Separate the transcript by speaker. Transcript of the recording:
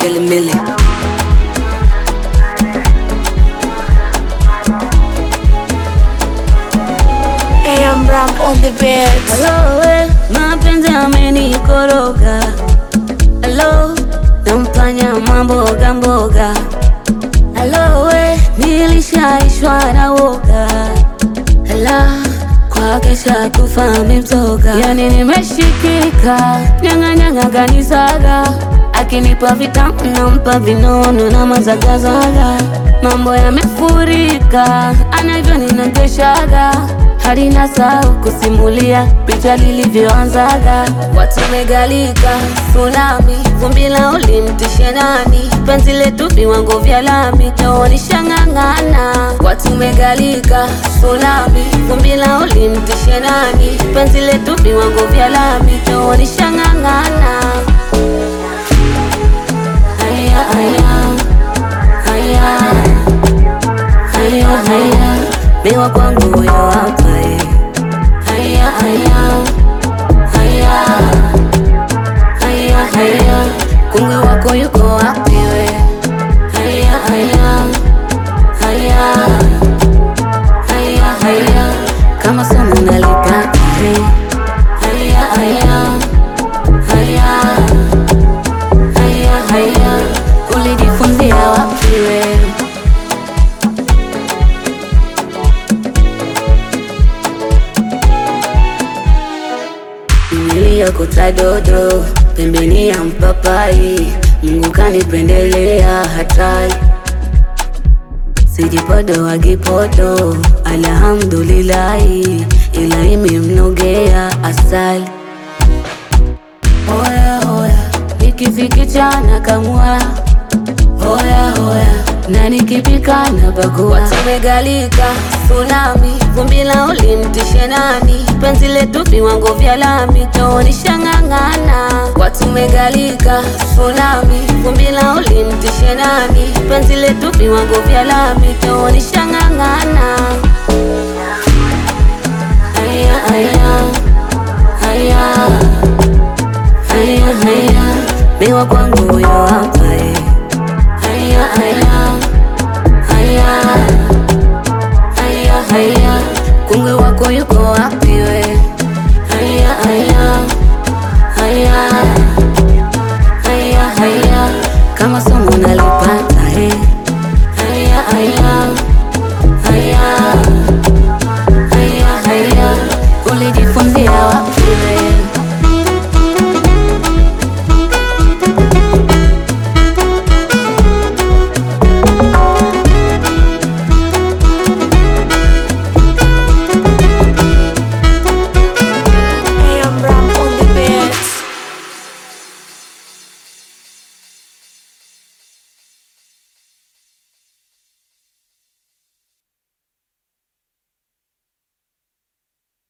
Speaker 1: Kelly Millie.
Speaker 2: AM Ram on the beat.
Speaker 1: Hello, eh, mapenzi amenikoroga. Hello, nampanya mamboga mboga. Hello, eh, nilishaishwa na woga. Hello, kwake shakufa mimtoga. Yani nimeshikika, nyang'anyang'a ganisaga. Akinipa vitamu nampa vinono na mazagazaga. Mambo yamefurika, anavyo ninateshaga hadi nasahau kusimulia picha lilivyoanzaga. Watu megalika tsunami, vumbi la ulimtishe nani? Penzi letu viwango vya lami, taonisha ng'ang'ana. Watu megalika tsunami, vumbi la ulimtishe nani? Penzi letu viwango vya lami, taonisha ng'ang'ana. Haya, haya, haya, haya, haya, bewa kwangu huyo hapa eh. Haya, haya, haya, haya, haya, kungwi wako yuko wapi we? Haya, haya, haya, haya, haya, kama somo nalipata eh. Haya, haya, haya, haya, haya, ulijifunzia wapi we? Niliyokota dodo pembeni ya mpapai, Mungu kanipendelea hatari, sijipodo gipodo, alhamdulillahi, ila imemnogea asali. Hoya hoya, nikifikichana kamwa hoya hoya, na nikipika na bakua. Watu megalika tsunami, vumbi la ulimtishe nani? Penzi letu viwango vya lami, taonisha ng'ang'ana. Watu megalika tsunami, vumbi la ulimtishe nani? Penzi letu viwango vya lami, taonisha ng'ang'ana. Haya haya haya haya haya, bewa kwangu huyo hapa eh. Haya haya haya haya haya, kungwi wako yuko wapi?